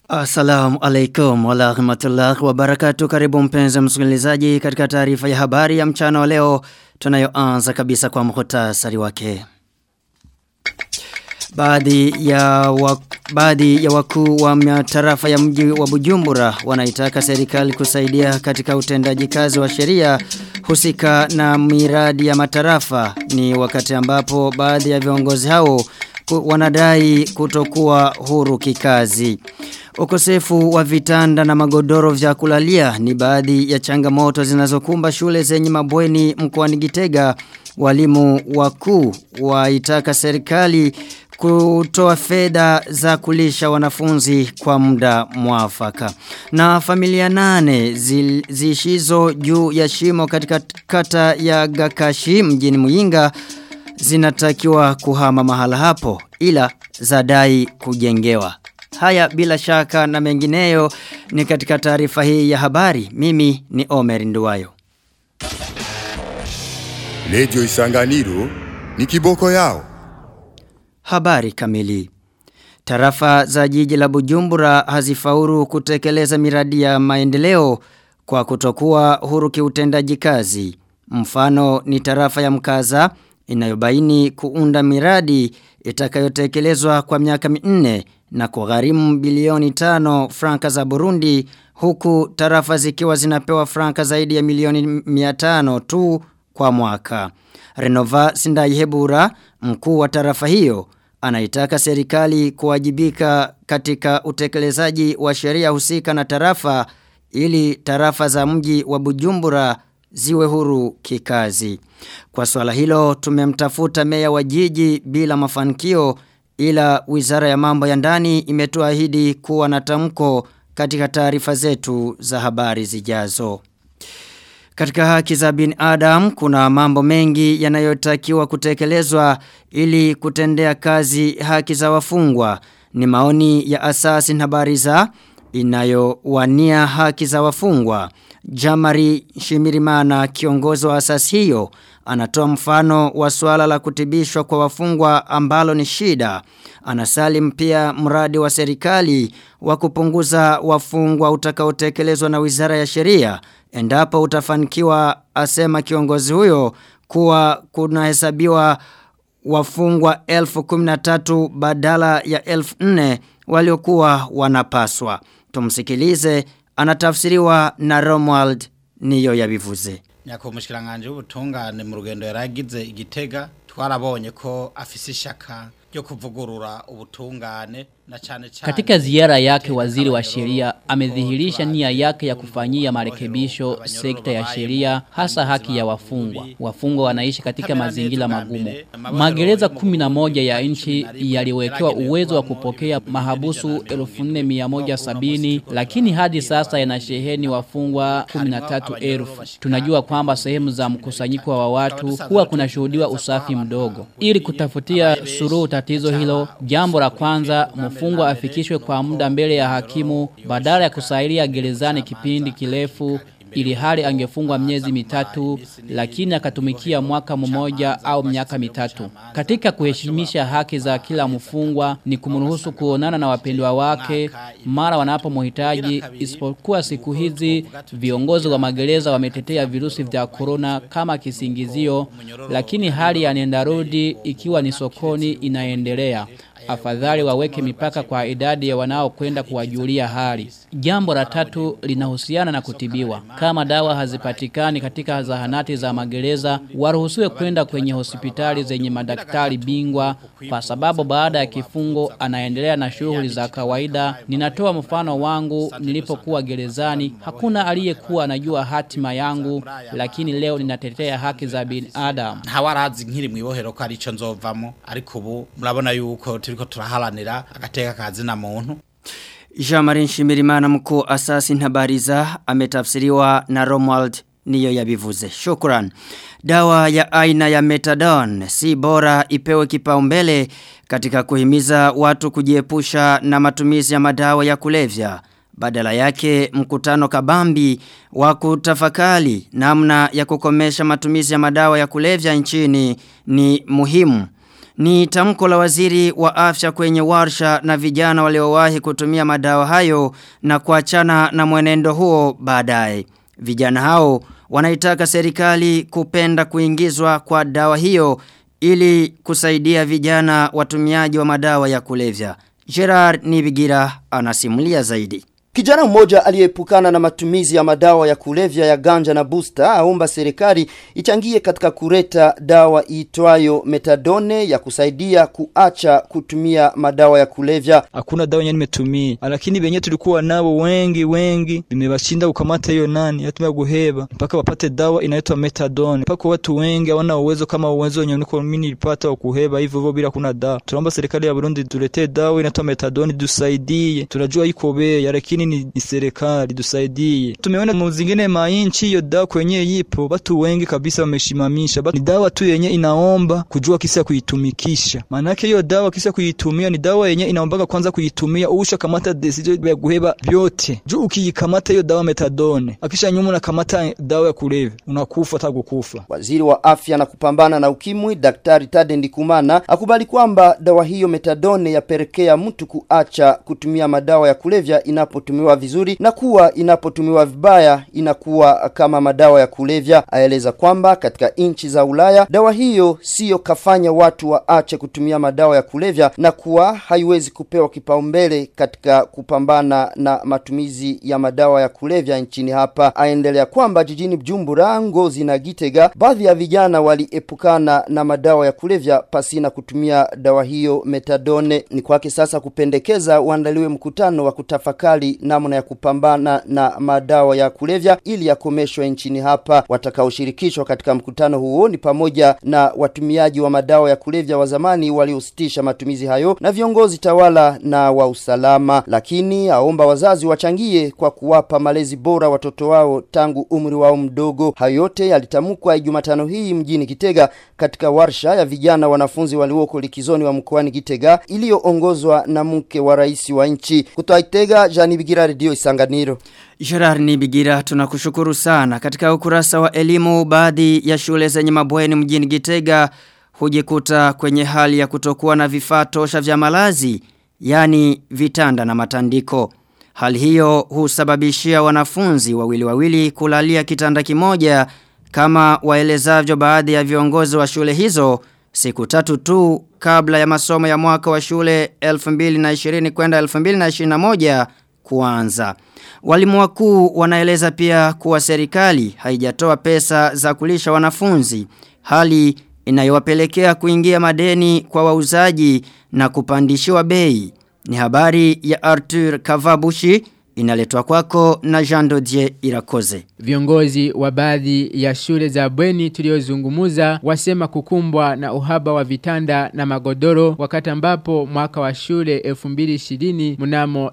Assalamu alaikum wa rahmatullahi wa barakatuh. Karibu mpenzi msikilizaji katika taarifa ya habari ya mchana wa leo tunayoanza kabisa kwa muhtasari wake. Baadhi ya wa, baadhi ya wakuu wa matarafa ya mji wa Bujumbura wanaitaka serikali kusaidia katika utendaji kazi wa sheria husika na miradi ya matarafa ni wakati ambapo baadhi ya viongozi hao wanadai kutokuwa huru kikazi. Ukosefu wa vitanda na magodoro vya kulalia ni baadhi ya changamoto zinazokumba shule zenye mabweni mkoani Gitega. Walimu wakuu waitaka serikali kutoa fedha za kulisha wanafunzi kwa muda mwafaka. Na familia nane zishizo juu ya shimo katika kata ya Gakashi mjini Muyinga zinatakiwa kuhama mahala hapo ila zadai kujengewa. Haya bila shaka na mengineyo ni katika taarifa hii ya habari. Mimi ni Omer Nduwayo. Lejo Isanganiro ni kiboko yao. Habari kamili. Tarafa za jiji la Bujumbura hazifauru kutekeleza miradi ya maendeleo kwa kutokuwa huru kiutendaji kazi. Mfano ni tarafa ya mkaza inayobaini kuunda miradi itakayotekelezwa kwa miaka minne na kugharimu bilioni tano franka za Burundi huku tarafa zikiwa zinapewa franka zaidi ya milioni miatano tu kwa mwaka. Renova Sindaihebura, mkuu wa tarafa hiyo, anaitaka serikali kuwajibika katika utekelezaji wa sheria husika na tarafa ili tarafa za mji wa Bujumbura ziwe huru kikazi. Kwa swala hilo tumemtafuta meya wa jiji bila mafanikio ila wizara ya mambo ya ndani imetuahidi kuwa na tamko katika taarifa zetu za habari zijazo. Katika haki za bin Adam kuna mambo mengi yanayotakiwa kutekelezwa ili kutendea kazi haki za wafungwa. Ni maoni ya asasi na habari za inayowania haki za wafungwa. Jamari Shimirimana kiongozi wa asasi hiyo anatoa mfano wa swala la kutibishwa kwa wafungwa ambalo ni shida. Anasalim pia mradi wa serikali wa kupunguza wafungwa utakaotekelezwa na Wizara ya Sheria endapo utafanikiwa asema kiongozi huyo kuwa kunahesabiwa wafungwa elfu kuminatatu badala ya elfu nne waliokuwa wanapaswa. Tumsikilize anatafsiriwa na Romuald niyo yabivuze. Nyako mushikiranganje w'ubutungane mu rugendo yaragize igitega twarabonye ko afise ishaka ryo kuvugurura ubutungane na chane chane Katika ziara yake waziri wa sheria amedhihirisha nia yake ya kufanyia marekebisho sekta ya sheria hasa haki ya wafungwa. Wafungwa wanaishi katika mazingira magumu. Magereza 11 ya nchi yaliwekewa uwezo wa kupokea mahabusu 1470 lakini hadi sasa yanasheheni wafungwa 13000. Tunajua kwamba sehemu za mkusanyiko wa watu huwa kunashuhudiwa usafi mdogo. Ili kutafutia suluhu tatizo hilo, jambo la kwanza mfungwa afikishwe kwa muda mbele ya hakimu badala ya kusailia gerezani kipindi kirefu ili hali angefungwa miezi mitatu lakini akatumikia mwaka mmoja au miaka mitatu. Katika kuheshimisha haki za kila mfungwa ni kumruhusu kuonana na wapendwa wake mara wanapomhitaji isipokuwa siku hizi viongozi wa magereza wametetea virusi vya corona kama kisingizio lakini hali ya nendarudi ikiwa ni sokoni inaendelea afadhali waweke mipaka kwa idadi ya wanaokwenda kuwajulia hali. Jambo la tatu linahusiana na kutibiwa. Kama dawa hazipatikani katika zahanati za magereza, waruhusiwe kwenda kwenye hospitali zenye madaktari bingwa kwa sababu baada ya kifungo anaendelea na shughuli za kawaida. Ninatoa mfano wangu nilipokuwa gerezani, hakuna aliyekuwa anajua hatima yangu, lakini leo ninatetea haki za binadamu. ntawarazi nkiri mwibohero ko arico nzovamo ariko ubu murabona yuko turiko turaharanira agateka kazi na muntu Jean-Marie Nshimirimana mkuu asasi ntabariza ametafsiriwa na Romuald niyo yabivuze. Shukran. Dawa ya aina ya methadone si bora ipewe kipaumbele katika kuhimiza watu kujiepusha na matumizi ya madawa ya kulevya. Badala yake mkutano kabambi wa kutafakali namna ya kukomesha matumizi ya madawa ya kulevya nchini ni muhimu. Ni tamko la waziri wa afya kwenye warsha na vijana waliowahi kutumia madawa hayo na kuachana na mwenendo huo baadaye. Vijana hao wanaitaka serikali kupenda kuingizwa kwa dawa hiyo ili kusaidia vijana watumiaji wa madawa ya kulevya. Gerard Nibigira anasimulia zaidi. Kijana mmoja aliyeepukana na matumizi ya madawa ya kulevya ya ganja na booster aomba serikali ichangie katika kuleta dawa iitwayo metadone ya kusaidia kuacha kutumia madawa ya kulevya. Hakuna dawa yenye nimetumia, lakini benye tulikuwa nabo wengi wengi vimewashinda kukamata hiyo nani, yatumia guheba mpaka wapate dawa inaitwa metadone. Mpaka watu wengi hawana uwezo kama uwezo wenye niko mimi nilipata wa kuheba hivyo hivyo bila kuna dawa. Tunaomba serikali ya Burundi tuletee dawa inaitwa metadone tusaidie. Tunajua iko bei lakini ni, ni serikali tusaidie. Tumeona mu zingine mainchi hiyo dawa kwenye ipo, watu wengi kabisa wameshimamisha. Ni dawa tu yenye inaomba kujua kisa kuitumikisha. Maana yake hiyo dawa kisa kuitumia ni dawa yenye inaombaga kwanza kuitumia usha kamata decision ya kuheba vyote. Juu ukiikamata hiyo dawa metadone, akisha nyuma unakamata dawa ya kulevya, unakufa hata kukufa. Waziri wa afya na kupambana na ukimwi Daktari Tade Ndikumana akubali kwamba dawa hiyo metadone yapelekea mtu kuacha kutumia madawa ya kulevya inapotumiwa vizuri na kuwa inapotumiwa vibaya inakuwa kama madawa ya kulevya. Aeleza kwamba katika nchi za Ulaya dawa hiyo siyo kafanya watu waache kutumia madawa ya kulevya na kuwa haiwezi kupewa kipaumbele katika kupambana na matumizi ya madawa ya kulevya nchini hapa. Aendelea kwamba jijini Bujumbura, Ngozi na Gitega baadhi ya vijana waliepukana na madawa ya kulevya pasina kutumia dawa hiyo metadone. Ni kwake sasa kupendekeza uandaliwe mkutano wa kutafakari namna ya kupambana na madawa ya kulevya ili yakomeshwe nchini hapa. Watakaoshirikishwa katika mkutano huo ni pamoja na watumiaji wa madawa ya kulevya wa zamani waliositisha matumizi hayo na viongozi tawala na wa usalama, lakini aomba wazazi wachangie kwa kuwapa malezi bora watoto wao tangu umri wao mdogo. Hayo yote yalitamkwa Jumatano hii mjini Kitega katika warsha ya vijana wanafunzi walioko likizoni wa mkoani Kitega iliyoongozwa na mke wa rais wa nchi. Kutoka Kitega, Jani Bigira Radio Isanganiro. Gerard Nibigira tunakushukuru sana. Katika ukurasa wa elimu baadhi ya shule zenye mabweni mjini Gitega hujikuta kwenye hali ya kutokuwa na vifaa tosha vya malazi, yani vitanda na matandiko. Hali hiyo husababishia wanafunzi wawili wawili kulalia kitanda kimoja kama waelezavyo baadhi ya viongozi wa shule hizo siku tatu tu kabla ya masomo ya mwaka wa shule 2020 kwenda 2021 kuanza. Walimu wakuu wanaeleza pia kuwa serikali haijatoa pesa za kulisha wanafunzi, hali inayowapelekea kuingia madeni kwa wauzaji na kupandishiwa bei. Ni habari ya Arthur Kavabushi inaletwa kwako na Jean Dodier Irakoze. Viongozi wa baadhi ya shule za bweni tuliozungumuza wasema kukumbwa na uhaba wa vitanda na magodoro wakati ambapo mwaka wa shule 2020 mnamo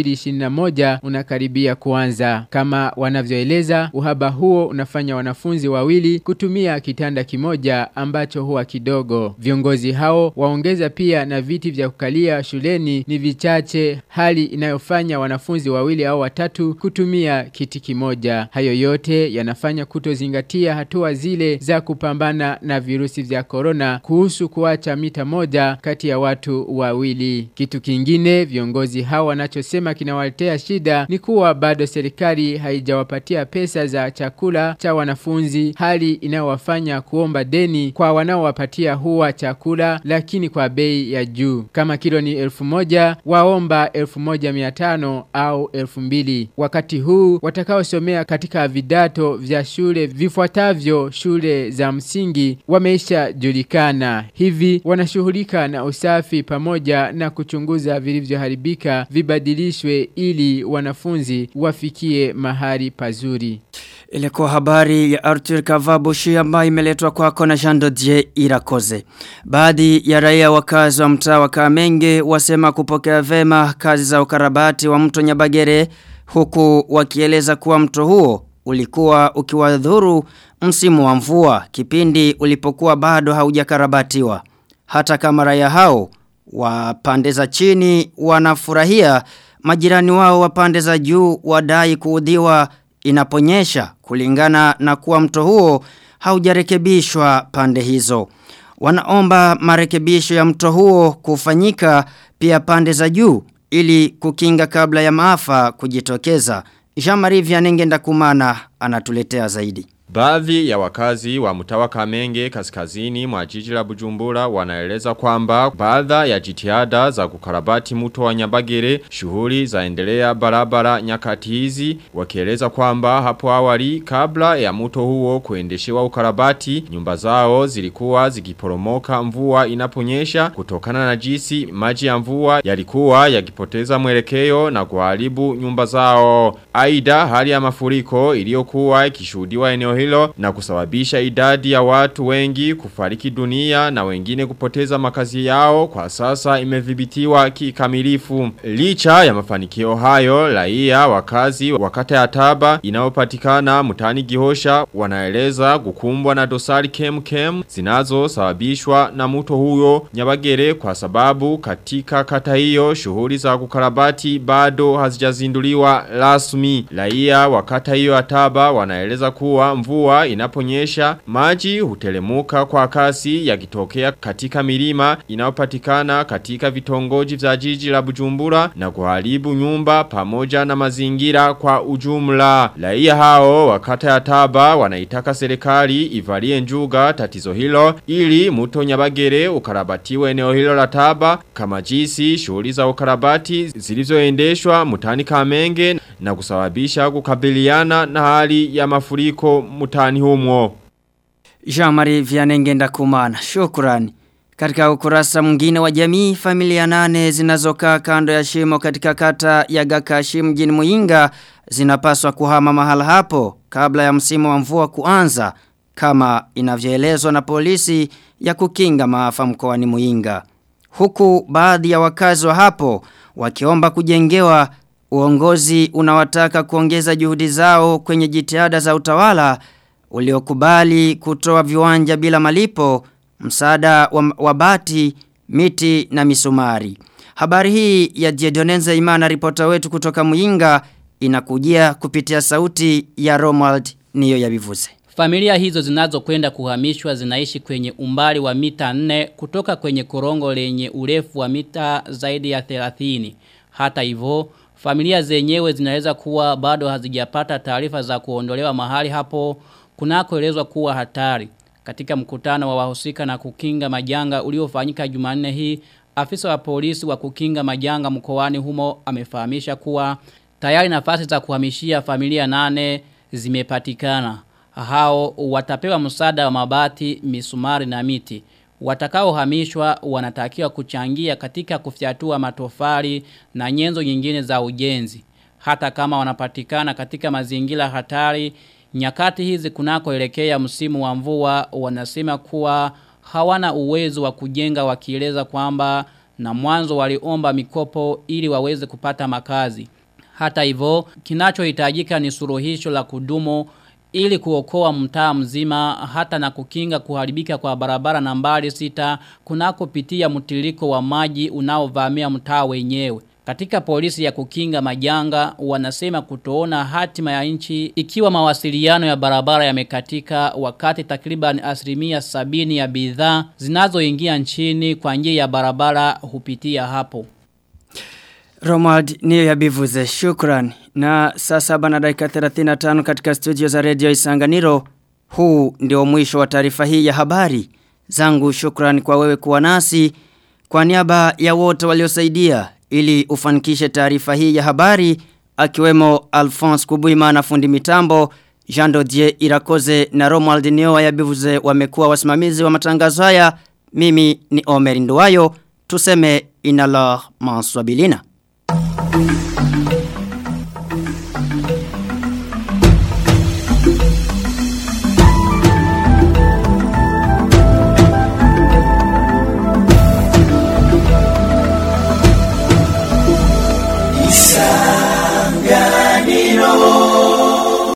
2021 unakaribia kuanza. Kama wanavyoeleza, uhaba huo unafanya wanafunzi wawili kutumia kitanda kimoja ambacho huwa kidogo. Viongozi hao waongeza pia na viti vya kukalia shuleni ni vichache, hali inayofanya wanafunzi wawili au watatu kutumia kiti kimoja. Hayo yote yanafanya kutozingatia hatua zile za kupambana na virusi vya korona kuhusu kuacha mita moja kati ya watu wawili. Kitu kingine viongozi hao wanachosema kinawaletea shida ni kuwa bado serikali haijawapatia pesa za chakula cha wanafunzi, hali inayowafanya kuomba deni kwa wanaowapatia huwa chakula lakini kwa bei ya juu. Kama kilo ni elfu moja, waomba elfu moja miatano au elfu mbili. Wakati huu watakaosomea katika vidato vya shule vifuatavyo shule za msingi wameisha julikana. Hivi wanashughulika na usafi pamoja na kuchunguza vilivyoharibika vibadilishwe ili wanafunzi wafikie mahali pazuri. Ilikuwa habari ya Arthur Kavabushi ambayo imeletwa kwako na Jean Dodier Irakoze. Baadhi ya raia wakazi wa mtaa wa Kamenge wasema kupokea vema kazi za ukarabati wa mto Nyabagere huku wakieleza kuwa mto huo ulikuwa ukiwadhuru msimu wa mvua kipindi ulipokuwa bado haujakarabatiwa. Hata kama raia hao wa pande za chini wanafurahia majirani wao wa pande za juu wadai kuudhiwa inaponyesha kulingana na kuwa mto huo haujarekebishwa pande hizo. wanaomba marekebisho ya mto huo kufanyika pia pande za juu ili kukinga kabla ya maafa kujitokeza. Jean-Marie Vianengenda kumana anatuletea zaidi. Baadhi ya wakazi wa mtawa Kamenge kaskazini mwa jiji la Bujumbura wanaeleza kwamba baadha ya jitihada za kukarabati mto wa Nyabagere shughuli zaendelea barabara nyakati hizi wakieleza kwamba hapo awali kabla ya mto huo kuendeshewa ukarabati nyumba zao zilikuwa zikiporomoka mvua inaponyesha kutokana na jinsi maji ya mvua yalikuwa yakipoteza mwelekeo na kuharibu nyumba zao. Aidha hali ya mafuriko iliyokuwa ikishuhudiwa eneo hilo na kusababisha idadi ya watu wengi kufariki dunia na wengine kupoteza makazi yao kwa sasa imedhibitiwa kikamilifu. Licha ya mafanikio hayo, raia wakazi wakata ya taba inayopatikana mtani Gihosha wanaeleza kukumbwa na dosari kem kem zinazosababishwa na mto huyo Nyabagere kwa sababu katika kata hiyo shughuli za kukarabati bado hazijazinduliwa rasmi. Raia wakata hiyo ya taba wanaeleza kuwa mvua inaponyesha maji hutelemuka kwa kasi yakitokea katika milima inayopatikana katika vitongoji vya jiji la Bujumbura na kuharibu nyumba pamoja na mazingira kwa ujumla. Raia hao wakata ya taba wanaitaka serikali ivalie njuga tatizo hilo ili mto Nyabagere ukarabatiwe eneo hilo la taba kama jinsi shughuli za ukarabati zilizoendeshwa mtani Kamenge na kusababisha kukabiliana na hali ya mafuriko mutani humo. Jean-Marie Vianengenda kumana. Shukrani. Katika ukurasa mwingine wa jamii, familia nane zinazokaa kando ya shimo katika kata ya Gakashi mjini Muinga zinapaswa kuhama mahala hapo kabla ya msimu wa mvua kuanza kama inavyoelezwa na polisi ya kukinga maafa mkoani Muinga. Huku baadhi ya wakazi wa hapo wakiomba kujengewa uongozi unawataka kuongeza juhudi zao kwenye jitihada za utawala uliokubali kutoa viwanja bila malipo, msaada wa, wa bati, miti na misumari. Habari hii ya Diedonenza Imana ripota wetu kutoka Muinga inakujia kupitia sauti ya Romuald niyo ya bivuze. Familia hizo zinazokwenda kuhamishwa zinaishi kwenye umbali wa mita 4 kutoka kwenye korongo lenye urefu wa mita zaidi ya 30. Hata hivyo, familia zenyewe zinaweza kuwa bado hazijapata taarifa za kuondolewa mahali hapo kunakoelezwa kuwa hatari. Katika mkutano wa wahusika na kukinga majanga uliofanyika Jumanne hii, afisa wa polisi wa kukinga majanga mkoani humo amefahamisha kuwa tayari nafasi za kuhamishia familia nane zimepatikana. Hao watapewa msaada wa mabati, misumari na miti. Watakaohamishwa wanatakiwa kuchangia katika kufyatua matofali na nyenzo nyingine za ujenzi. Hata kama wanapatikana katika mazingira hatari, nyakati hizi kunakoelekea msimu wa mvua wanasema kuwa hawana uwezo wa kujenga wakieleza kwamba na mwanzo waliomba mikopo ili waweze kupata makazi. Hata hivyo, kinachohitajika ni suluhisho la kudumu ili kuokoa mtaa mzima hata na kukinga kuharibika kwa barabara nambari sita kunakopitia mtiririko wa maji unaovamia mtaa wenyewe. Katika polisi ya kukinga majanga wanasema kutoona hatima ya nchi ikiwa mawasiliano ya barabara yamekatika wakati takriban asilimia sabini ya bidhaa zinazoingia nchini kwa njia ya barabara hupitia hapo. Romald niyo ya bivuze shukran na saa saba na dakika 35 katika studio za radio Isanganiro huu ndio mwisho wa taarifa hii ya habari zangu shukran kwa wewe kuwa nasi kwa niaba ya wote waliosaidia ili ufanikishe taarifa hii ya habari akiwemo Alphonse Kubuimana fundi mitambo Jean Dodier Irakoze na Romuald Nioa ya bivuze wamekuwa wasimamizi wa matangazo haya mimi ni Omer Nduwayo tuseme inala manswabilina Thank you.